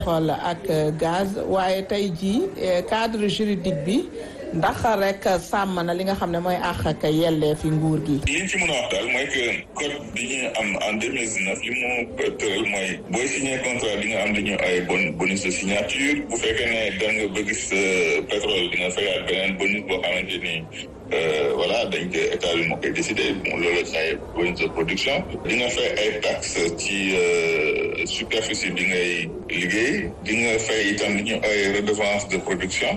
xool ak gaz waaye tey jii cadre juridique bi ndax rek sàmm na li nga xam ne mooy àq ak yelleefi nguur gi. li ñu ci mën a wax daal mooy que code bi ñu am en deux mille dix-neuf li mu tëral mooy booy signé contrat di nga am li ñu ay bon bonus de signature bu fekkee ne da nga bëgg sa pétrole di nga fayaat beneen bonus boo xamante ni. voilà dañ ko état bi moo koy décidé loolu la ay bonus de production di nga fay ay taxes ci superficie bi ngay liggéey di nga fay itam li ñu ay redevance de production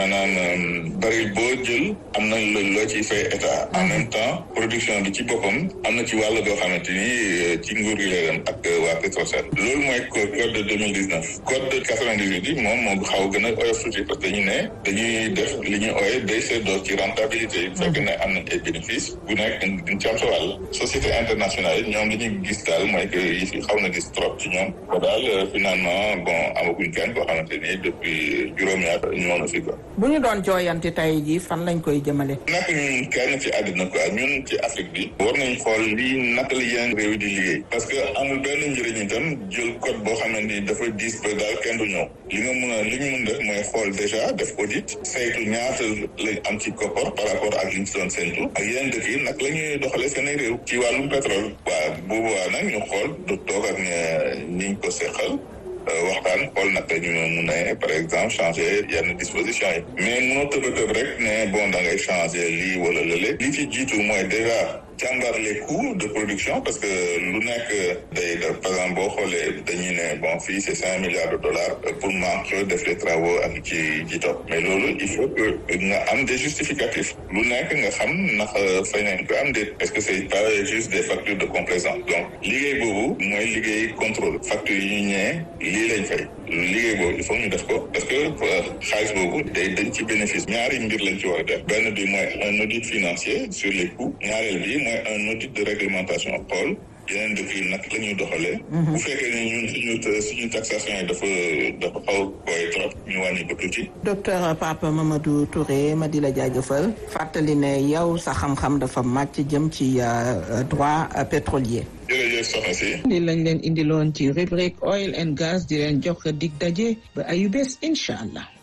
maanaam baril boo jël am na loo ciy fay état en même temps production bi ci boppam am na ci wàll goo xamante ni ci nguur gi lay dem ak waa Petrosen loolu mooy code de deux mille dix neuf code de quatre vingt dix huit yi moom moo xaw gën a oyof tuuti parce que dañu ne dañuy def li ñuy ooye day seddoo ci rentabilité bu fekkee ne am nañ ay bénéfice bu nekk dañ ci am sa wàll société internationale yi ñoom li ñu gis daal mooy que yi fi xaw na gis trop ci ñoom ba daal finalement bon amaguñ kenn koo xamante ni depuis juróomi at ñëw na fi quoi. bu ñu doon jooyanti tey jii fan lañ koy jëmale. naka ñun kenn ci àddina quoi ñun ci Afrique bi. war nañ xool lii naka la yeneen réew di liggéey. parce que amul benn njëriñ itam jël code boo xamante ni dafa diis ba daal kenn du ñëw. li nga mun a li ñu mun def mooy xool déjà def audit saytu ñaata lañ am ci koppar par rapport ak li ñu si doon séntu ak yeneen dëkk yi nag la ñuy doxalee seen réew ci wàllum pétrole waaw boobu waa nag ñu xool du toog ak ñi ñu ko seqal waxtaan xool nag ñu mun a par exemple changer yenn dispositions yi mais mënoo tëb a tëb rek ne bon da ngay changer lii wala lële li ci jiitu mooy déjà càmbar les coûts de production parce que lu nekk day par exemple boo xoolee dañuy ne bon fii c'est cinq milliards de dollars pour manque def les travaux ak ci ci topp mais loolu il faut que nga am des justificatifs lu nekk nga xam ndax fay nañ ko am déet est-ce que c'est pas juste des factures de complaisance donc liggéey boobu mooy liggéey contrôle factures yi ñu ñëwee lii lañ fay liggéey boobu il faut ñu def ko parce que xaalis boobu day dañ ci bénéfice ñaari mbir lañ ci war a def benn bi mooy un audit financier sur les coûts ñaareel bi mooy un audit de réglementation xool yeneen dëkk yi nag la ñuy doxalee. bu fekkee ne ñun suñu suñu taxation yi dafa dafa xaw koy trop ñu wàññi ko tuuti. docteur Papa Mamadou Touré ma di la jaajëfal fàttali ne yow sa xam-xam dafa màcc jëm ci droit pétrolier. jërëjëf soxna si. li lañ leen indiloon ci rubrique oil and gas di leen jox dig daje ba ayu bees incha allah.